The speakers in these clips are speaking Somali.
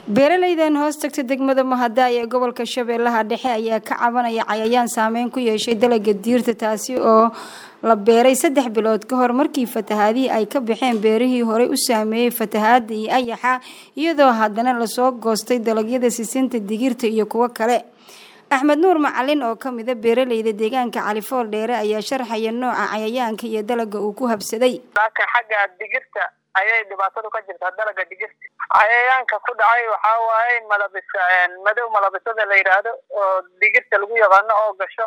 beeralaydan hoos tagta degmada mahada ee gobolka shabeellaha dhexe ayaa ka cabanaya cayayaan saameyn ku yeeshay dalaga diirta taasi oo la beeray saddex bilood ka hor markii fatahaadihii ay ka baxeen beerihii horey u saameeyey fatahaada iyo ayaxa iyadoo haddana lasoo goostay dalagyada sisinta digirta iyo kuwo kale axmed nuur macalin oo ka mida beeralayda deegaanka califool dheere ayaa sharxaya nooca cayayaanka iyo dalaga uu ku habsaday xagga digirta ayay dhibaatadu ka jirtaa dalaga digirta cayayaanka ku dhacay waxaa waaye malabisa madow malabisada la yidhaahdo oo digirta lagu yaqaano oo gasho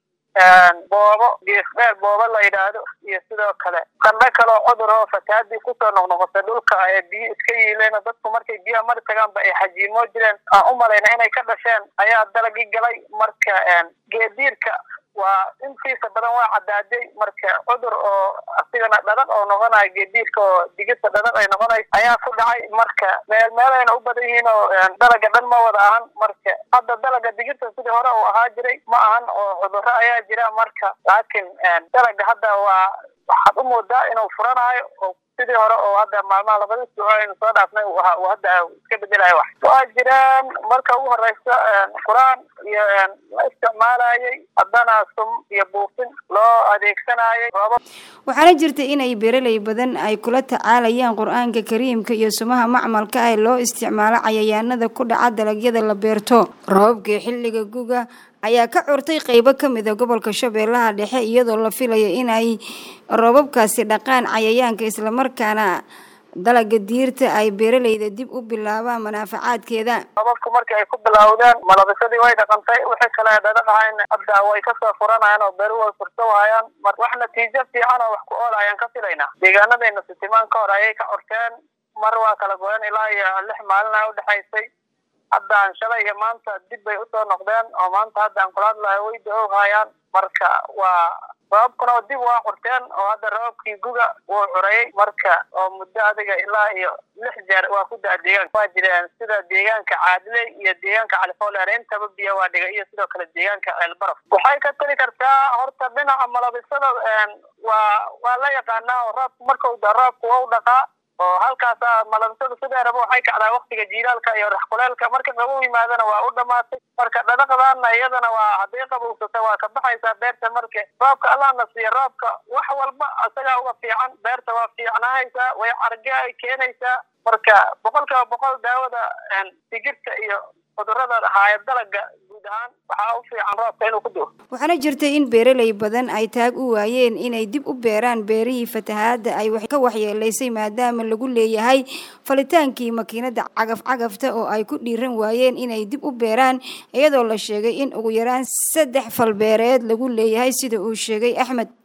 boobo geesdheer boobo la yidhaahdo iyo sidoo kale qandho kaleo cudur oo fatahaadii kusoo noqnoqotay dhulka ee biyo iska yiileen dadku markay biyaha mari tagaanba ay xajiimoo jireen aan u malayna inay ka dhasheen ayaa dalagii galay marka geediirka waa intiisa badan waa cadaaday marka cudur oo asigana dhadhaq oo noqonayo geediirka oo digirta dhadhaq ay noqonayso ayaa ku dhacay marka meel meelayna u badan yihiin oo dalaga dhan ma wada ahan marka hadda dalaga digirta sidii hore uu ahaa jiray ma ahan oo cudurro ayaa jira marka laakiin dalaga hadda waa waxaad u moodaa inuu furanayo oo sidii hore oo hadda maalmaha labada isbuuc aynu soo dhaafnay uu hadda iska bedelayo wax waa jiraan marka ugu horeysa qur-aan iyo la isticmaalayay haddana sum iyo buufin loo adeegsanayay waxaana jirta inay beeralay badan ay kula tacaalayaan qur-aanka kariimka iyo sumaha macmalka ah loo isticmaalo cayayaanada ku dhaca dalagyada la beerto roobka xilliga guga ayaa ka curtay qeybo ka mid a gobolka shabeellaha dhexe iyadoo la filaya inay roobabkaasi dhaqaan cayayaanka islamarkaana dalaga diirta ay beeralayda dib u bilaabaan manaafacaadkeeda roobabku markii ay ku bilowdeen malabisadii way dhaqantay wixii kale dhadhaqahayn hadda way kasoo furanayaan oo beeruhu way furso waayaan mar wax natiijo fiican oo wax ku ool ayaan ka filaynaa deegaanadayna sitimaan ka hor ayay ka curteen mar waa kala goyeen ilaa iyo lix maalin a udhexaysay haddaan shalay iyo maanta dib bay usoo noqdeen oo maanta hadda aan kula hadlahay way da-o haayaan marka waa roobabkuna dib waa curteen oo hadda roobabkii guga wuu curayay marka oo muddo adiga ilaa iyo lix jeer waa ku da-a deegaanka waa jireen sida deegaanka caadiley iyo deegaanka califoleer intaba biyo waa dhiga iyo sidoo kale deegaanka ceelbaraf waxay ka tali kartaa horta dhinaca malabisada waa waa la yaqaanaa oo roobku markau da roobku waa u dhaqaa oo halkaasa malabisada sideeraba waxay kacdaa waktiga jiilaalka iyo raxkuleelka marka qabow yimaadana waa u dhamaatay marka dhadhaqdaana iyadana waa hadday qabowsata waa ka baxaysaa beerta marka roobka allahna siiya roobka wax walba isagaa uga fiican beerta waa fiicnaanaysaa way carge ay keenaysaa marka boqol kiiba boqol daawada digirta iyo cudurada haaya dalaga guud ahaan waxaa u fiican roobka inuu ku doo waxaana jirta in beeralay badan ay taag u waayeen inay dib u beeraan beerihii fatahaadda ay ka waxyeelaysay maadaama lagu leeyahay falitaankii makiinada cagaf cagafta oo ay ku dhiiran waayeen inay dib u beeraan iyadoo la sheegay in ugu yaraan saddex falbeereed lagu leeyahay sida uu sheegay axmed